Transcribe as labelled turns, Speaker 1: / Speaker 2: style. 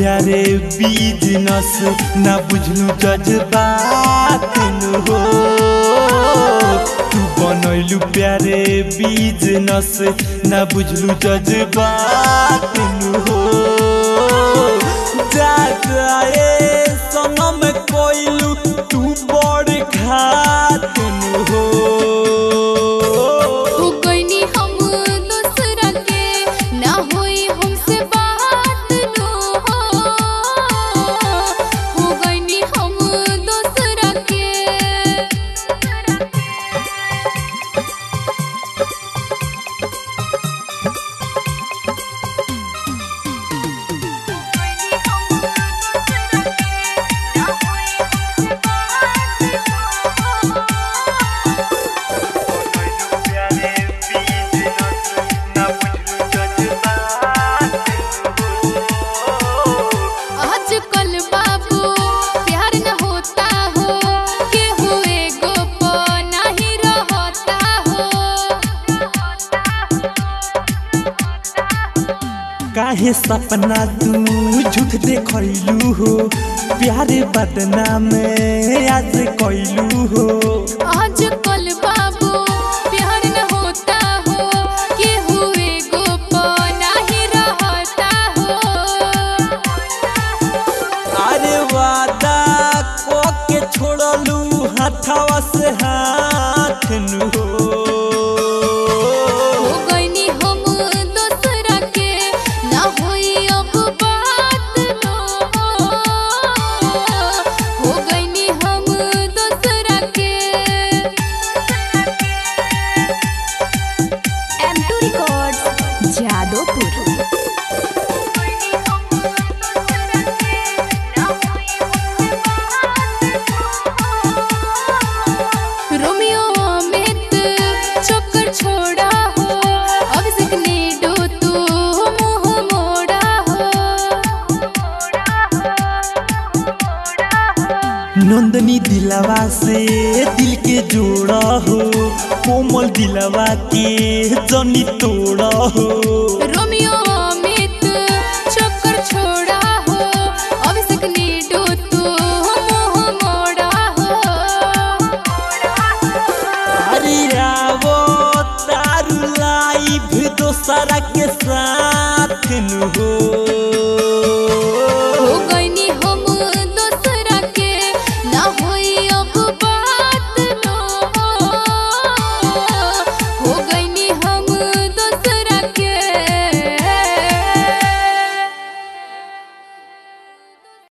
Speaker 1: प्यारे बिजनेस ना बुझलू जज्बात नु हो तू बनैलू प्यारे बिजनेस ना बुझलू जज्बात नु हो जा जाए सनम कोइलू तू बड़ घात नु हो
Speaker 2: हो गइनी हम दूसरा के ना होई हमसे बात नो हो हो गइनी हम दूसरा के आजकल बाबू प्यार न होता हो के हुए गोप नहीं रहता हो
Speaker 1: काहे सपना तू झूठ देखलू हो प्यारे बदना में आज कैलू हो
Speaker 2: आजकल बाबू प्यार न होता हो के हुए गोप नहीं रहता हो
Speaker 1: अरे वादा को के छोड़लू हाथवा से हाथ नु हो
Speaker 2: हो गइनी हम दूसरा के ना होई अब बात नो हो गइनी हम दूसरा के
Speaker 3: M2 Records, Jadopur.
Speaker 2: Romeo Amit चक्कर छोड़ा हो अभिषेक ने डो तू मुंह मोड़ा हो
Speaker 1: नंदनी दिलवा से दिल के जोड़ा हो कोमल दिलवा के जनी तोड़ा हो
Speaker 2: रोमियो अमित चक्कर छोड़ा हो अभिषेक ने डो तू मुंह मोड़ा हो
Speaker 1: अरे आवो तारू लाइफ दोसरा के साथ नु हो